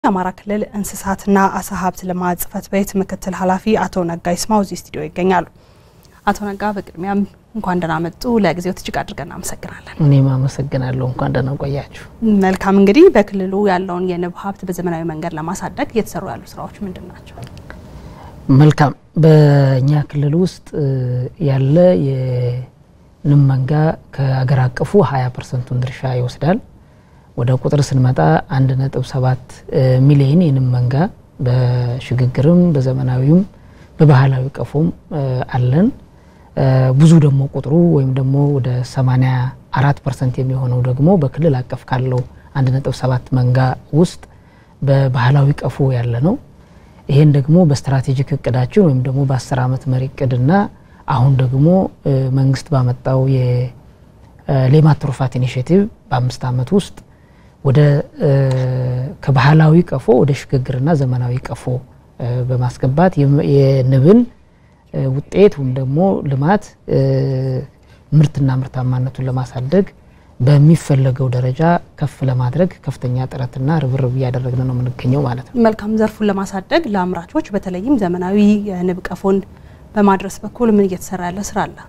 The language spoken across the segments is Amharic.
የአማራ ክልል እንስሳትና አሳ ሀብት ልማት ጽሕፈት ቤት ምክትል ኃላፊ አቶ ነጋ ይስማው እዚህ ስቱዲዮ ይገኛሉ። አቶ ነጋ በቅድሚያም እንኳን ደህና መጡ። ለጊዜው እጅግ አድርገን እናመሰግናለን። እኔም አመሰግናለሁ። እንኳን ደህና ቆያችሁ። መልካም እንግዲህ በክልሉ ያለውን የንብ ሀብት በዘመናዊ መንገድ ለማሳደግ እየተሰሩ ያሉ ስራዎች ምንድን ናቸው? መልካም በእኛ ክልል ውስጥ ያለ የንብ መንጋ ከአገር አቀፉ 20 ፐርሰንቱን ድርሻ ይወስዳል። ወደ ቁጥር ስንመጣ 1.7 ሚሊዮን የንብ መንጋ በሽግግርም በዘመናዊም በባህላዊ ቀፎም አለን። ብዙ ደግሞ ቁጥሩ ወይም ደግሞ ወደ 84 ፐርሰንት የሚሆነው ደግሞ በክልል አቀፍ ካለው 1.7 መንጋ ውስጥ በባህላዊ ቀፎ ያለ ነው። ይሄን ደግሞ በስትራቴጂክ እቅዳችን ወይም ደግሞ በ10 ዓመት መሪ እቅድና አሁን ደግሞ መንግስት ባመጣው የሌማት ትሩፋት ኢኒሽቲቭ በአምስት ዓመት ውስጥ ወደ ከባህላዊ ቀፎ ወደ ሽግግርና ዘመናዊ ቀፎ በማስገባት የንብን ውጤት ወይም ደግሞ ልማት ምርትና ምርታማነቱን ለማሳደግ በሚፈለገው ደረጃ ከፍ ለማድረግ ከፍተኛ ጥረትና ርብርብ እያደረግን ነው የምንገኘው ማለት ነው። መልካም ዘርፉን ለማሳደግ ለአምራቾች በተለይም ዘመናዊ የንብ ቀፎን በማድረስ በኩል ምን እየተሰራ ያለ ስራ አለ?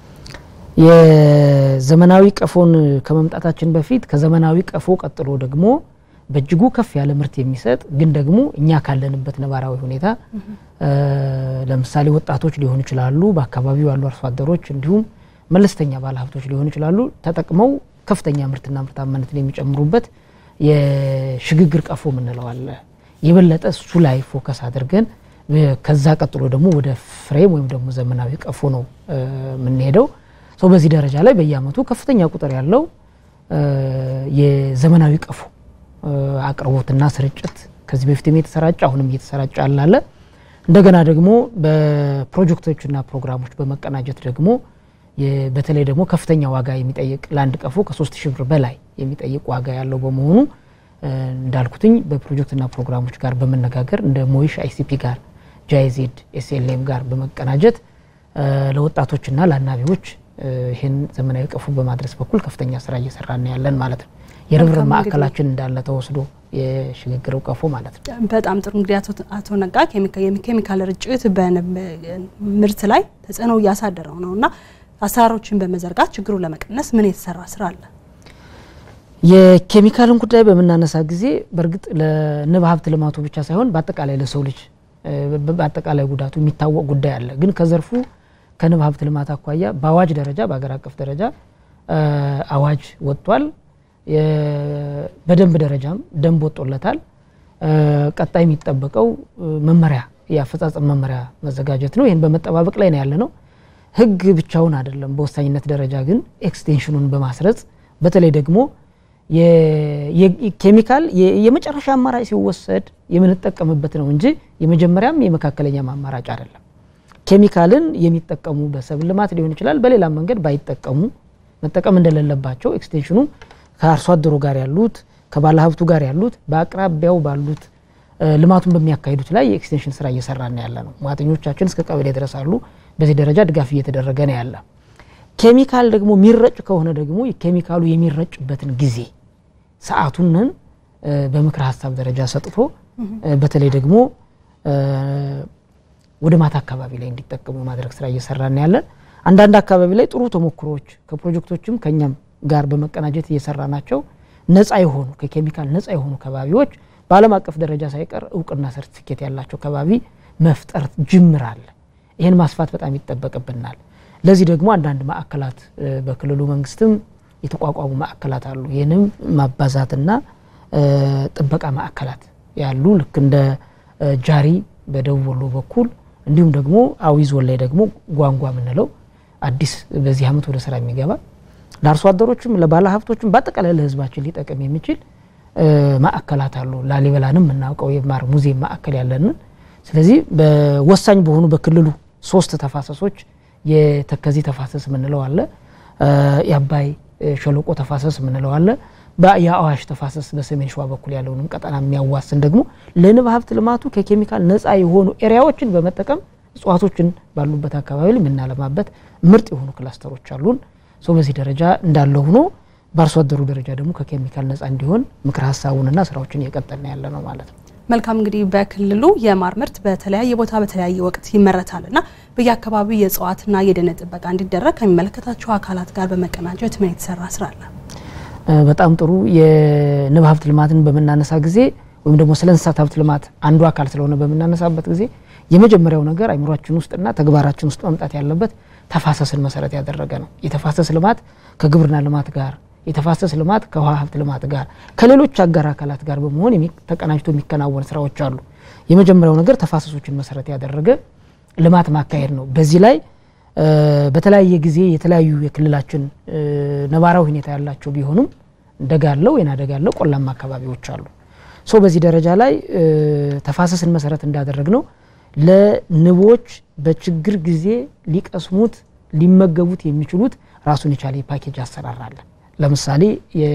የዘመናዊ ቀፎን ከመምጣታችን በፊት ከዘመናዊ ቀፎ ቀጥሎ ደግሞ በእጅጉ ከፍ ያለ ምርት የሚሰጥ ግን ደግሞ እኛ ካለንበት ነባራዊ ሁኔታ ለምሳሌ ወጣቶች ሊሆኑ ይችላሉ፣ በአካባቢው ያሉ አርሶ አደሮች እንዲሁም መለስተኛ ባለሀብቶች ሊሆኑ ይችላሉ። ተጠቅመው ከፍተኛ ምርትና ምርታማነትን የሚጨምሩበት የሽግግር ቀፎ የምንለው አለ። የበለጠ እሱ ላይ ፎከስ አድርገን ከዛ ቀጥሎ ደግሞ ወደ ፍሬም ወይም ደግሞ ዘመናዊ ቀፎ ነው የምንሄደው። ሰው በዚህ ደረጃ ላይ በየአመቱ ከፍተኛ ቁጥር ያለው የዘመናዊ ቀፎ አቅርቦትና ስርጭት ከዚህ በፊትም የተሰራጨ አሁንም እየተሰራጨ አላለ። እንደገና ደግሞ በፕሮጀክቶችና ፕሮግራሞች በመቀናጀት ደግሞ በተለይ ደግሞ ከፍተኛ ዋጋ የሚጠይቅ ለአንድ ቀፎ ከሶስት ሺህ ብር በላይ የሚጠይቅ ዋጋ ያለው በመሆኑ እንዳልኩትኝ በፕሮጀክትና ፕሮግራሞች ጋር በመነጋገር እንደ ሞይሽ አይሲፒ ጋር ጃይዜድ ኤስኤልኤም ጋር በመቀናጀት ለወጣቶችና ለአናቢዎች ይህን ዘመናዊ ቀፎ በማድረስ በኩል ከፍተኛ ስራ እየሰራን ያለን ማለት ነው። የርብርብ ማዕከላችን እንዳለ ተወስዶ የሽግግር ቀፎ ማለት ነው። በጣም ጥሩ እንግዲህ አቶ ነጋ የኬሚካል ርጭት በንብ ምርት ላይ ተጽዕኖ እያሳደረው ነው እና አሰራሮችን በመዘርጋት ችግሩን ለመቀነስ ምን የተሰራ ስራ አለ? የኬሚካልን ጉዳይ በምናነሳ ጊዜ በእርግጥ ለንብ ሀብት ልማቱ ብቻ ሳይሆን በአጠቃላይ ለሰው ልጅ በአጠቃላይ ጉዳቱ የሚታወቅ ጉዳይ አለ። ግን ከዘርፉ ከንብ ሀብት ልማት አኳያ በአዋጅ ደረጃ በሀገር አቀፍ ደረጃ አዋጅ ወጥቷል። በደንብ ደረጃም ደንብ ወጦለታል። ቀጣይ የሚጠበቀው መመሪያ የአፈጻጸም መመሪያ መዘጋጀት ነው። ይህን በመጠባበቅ ላይ ነው ያለ ነው። ህግ ብቻውን አይደለም። በወሳኝነት ደረጃ ግን ኤክስቴንሽኑን በማስረጽ በተለይ ደግሞ ኬሚካል የመጨረሻ አማራጭ ሲወሰድ የምንጠቀምበት ነው እንጂ የመጀመሪያም የመካከለኛም አማራጭ አይደለም። ኬሚካልን የሚጠቀሙ በሰብል ልማት ሊሆን ይችላል፣ በሌላም መንገድ ባይጠቀሙ መጠቀም እንደሌለባቸው ኤክስቴንሽኑ ከአርሶ አደሩ ጋር ያሉት ከባለሀብቱ ጋር ያሉት በአቅራቢያው ባሉት ልማቱን በሚያካሂዱት ላይ የኤክስቴንሽን ስራ እየሰራን ያለ ነው። ሙያተኞቻችን እስከ ቀበሌ ድረስ አሉ። በዚህ ደረጃ ድጋፍ እየተደረገ ነው ያለ። ኬሚካል ደግሞ የሚረጭ ከሆነ ደግሞ ኬሚካሉ የሚረጭበትን ጊዜ ሰዓቱንን በምክር ሀሳብ ደረጃ ሰጥቶ በተለይ ደግሞ ወደ ማታ አካባቢ ላይ እንዲጠቀሙ የማድረግ ስራ እየሰራን ያለን። አንዳንድ አካባቢ ላይ ጥሩ ተሞክሮዎች ከፕሮጀክቶችም ከኛም ጋር በመቀናጀት እየሰራ ናቸው። ነፃ የሆኑ ከኬሚካል ነፃ የሆኑ ከባቢዎች በዓለም አቀፍ ደረጃ ሳይቀር እውቅና ሰርቲፊኬት ያላቸው ከባቢ መፍጠር ጅምር አለ። ይህን ማስፋት በጣም ይጠበቅብናል። ለዚህ ደግሞ አንዳንድ ማዕከላት በክልሉ መንግስትም የተቋቋሙ ማዕከላት አሉ። ይህንም ማባዛትና ጥበቃ ማዕከላት ያሉ ልክ እንደ ጃሪ በደቡብ ወሎ በኩል እንዲሁም ደግሞ አዊ ዞን ላይ ደግሞ ጓንጓ የምንለው አዲስ በዚህ ዓመት ወደ ስራ የሚገባ ለአርሶ አደሮችም ለባለ ሀብቶችም በአጠቃላይ ለሕዝባችን ሊጠቅም የሚችል ማዕከላት አሉ። ላሊበላንም የምናውቀው የማር ሙዚየም ማዕከል ያለንን። ስለዚህ በወሳኝ በሆኑ በክልሉ ሶስት ተፋሰሶች የተከዜ ተፋሰስ የምንለው አለ፣ የአባይ ሸለቆ ተፋሰስ የምንለው አለ፣ የአዋሽ ተፋሰስ በሰሜን ሸዋ በኩል ያለውንም ቀጠና የሚያዋስን ደግሞ ለንብ ሀብት ልማቱ ከኬሚካል ነፃ የሆኑ ኤሪያዎችን በመጠቀም እጽዋቶችን ባሉበት አካባቢ ላይ የምናለማበት ምርጥ የሆኑ ክላስተሮች አሉን። ሰው በዚህ ደረጃ እንዳለ ሆኖ በአርሶ አደሩ ደረጃ ደግሞ ከኬሚካል ነጻ እንዲሆን ምክር ሀሳቡንና ስራዎችን እየቀጠልን ያለ ነው ማለት ነው። መልካም እንግዲህ በክልሉ የማር ምርት በተለያየ ቦታ በተለያየ ወቅት ይመረታል እና በየአካባቢው የእጽዋትና የደን ጥበቃ እንዲደረግ ከሚመለከታቸው አካላት ጋር በመቀናጀት ምን የተሰራ ስራ አለ? በጣም ጥሩ። የንብ ሀብት ልማትን በምናነሳ ጊዜ ወይም ደግሞ ስለ እንስሳት ሀብት ልማት አንዱ አካል ስለሆነ በምናነሳበት ጊዜ የመጀመሪያው ነገር አይምሯችን ውስጥና ተግባራችን ውስጥ መምጣት ያለበት ተፋሰስን መሰረት ያደረገ ነው። የተፋሰስ ልማት ከግብርና ልማት ጋር የተፋሰስ ልማት ከውሃ ሀብት ልማት ጋር ከሌሎች አጋር አካላት ጋር በመሆን ተቀናጅቶ የሚከናወን ስራዎች አሉ። የመጀመሪያው ነገር ተፋሰሶችን መሰረት ያደረገ ልማት ማካሄድ ነው። በዚህ ላይ በተለያየ ጊዜ የተለያዩ የክልላችን ነባራዊ ሁኔታ ያላቸው ቢሆኑም ደጋ አለው፣ ወይና ደጋ አለው፣ ቆላማ አካባቢዎች አሉ። ሶ በዚህ ደረጃ ላይ ተፋሰስን መሰረት እንዳደረግ ነው ለንቦች በችግር ጊዜ ሊቀስሙት ሊመገቡት የሚችሉት ራሱን የቻለ የፓኬጅ አሰራር አለ። ለምሳሌ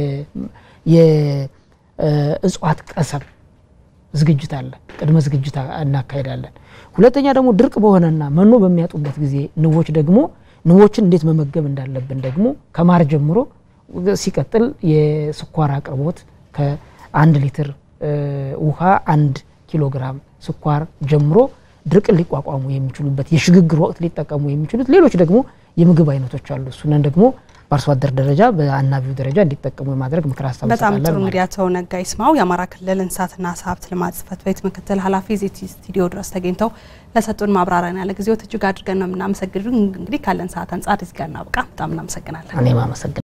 የእጽዋት ቀሰም ዝግጅት አለ። ቅድመ ዝግጅት እናካሄዳለን። ሁለተኛ ደግሞ ድርቅ በሆነና መኖ በሚያጡበት ጊዜ ንቦች ደግሞ ንቦችን እንዴት መመገብ እንዳለብን ደግሞ ከማር ጀምሮ ሲቀጥል የስኳር አቅርቦት ከአንድ ሊትር ውሃ አንድ ኪሎ ግራም ስኳር ጀምሮ ድርቅን ሊቋቋሙ የሚችሉበት የሽግግር ወቅት ሊጠቀሙ የሚችሉት ሌሎች ደግሞ የምግብ አይነቶች አሉ። እሱንን ደግሞ በአርሶ አደር ደረጃ በአናቢው ደረጃ እንዲጠቀሙ የማድረግ ምክር ሀሳብ በጣም ጥሩ። እንግዲህ አቶ ነጋ ይስማው የአማራ ክልል እንስሳትና ዓሳ ሀብት ልማት ጽሕፈት ቤት ምክትል ኃላፊ እዚህ ስቱዲዮ ድረስ ተገኝተው ለሰጡን ማብራሪያ ያለ ጊዜው እጅግ አድርገን ነው የምናመሰግን። እንግዲህ ካለን ሰዓት አንጻር እዚህ ጋር እናብቃ። በጣም እናመሰግናለን። እኔም አመሰግናለሁ።